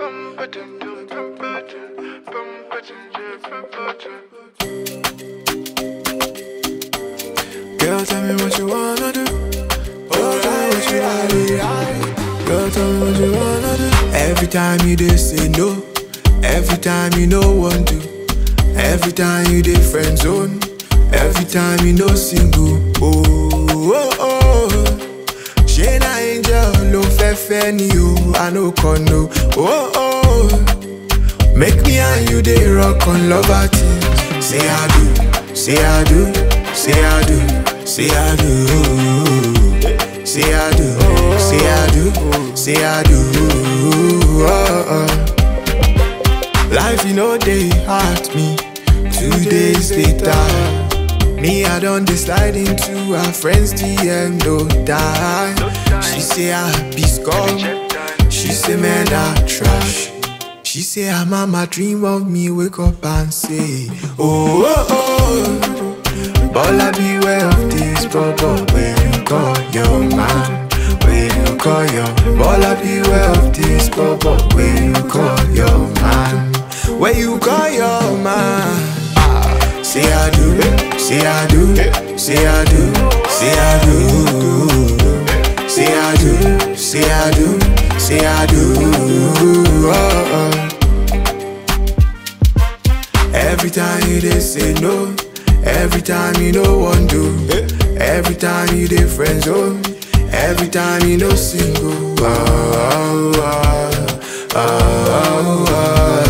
Girl, tell me what you wanna do. Oh, tell me what you wanna do. Girl, tell me what you wanna do. Every time you dey say no, every time you no want to, every time you dey friend zone, every time you no single. Oh, oh, oh. Ṣé na angel ló fẹ́ fẹ́ ni o? I no con no. Oh, oh. Make me and you dey rock on lover things. Say I do, say I do, say I do, say I do. Say I do, say I do, say I do. Oh, oh. Life you know they hurt me. Two days later, me I don't decide into her friends DM no die. She say I be scum. She say man I trash. She say her mama dream of me wake up and say oh oh oh. Bola beware of this bubble when you call your man. When you call your Bola beware of this bubble when you call your man. When you call your man. Say I do, say I do, say I do, say I do, say I do, say I do, say I do. Oh, oh. Every time you dey say no, every time you no want do, every time you dey friend zone, every time you no single. Oh, oh, oh, oh, oh.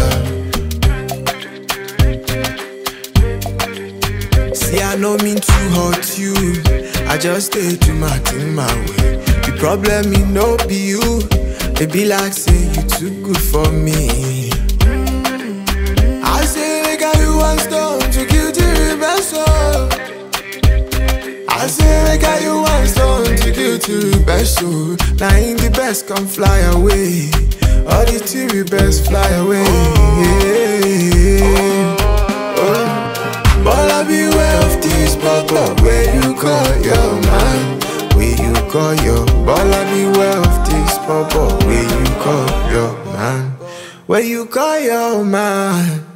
See, I no mean to hurt you. I just stay to my thing my way. The problem me no be you. It be like say you too good for me. I say make I you one stone to kill the reverse soul. I say make I you one stone to kill the best soul. Now in the best come fly away. All the theory best fly away. Yeah. Oh. But I beware of this bubble where you call your man. Where you call your But I beware of this bubble where you call your man. Where you call your man.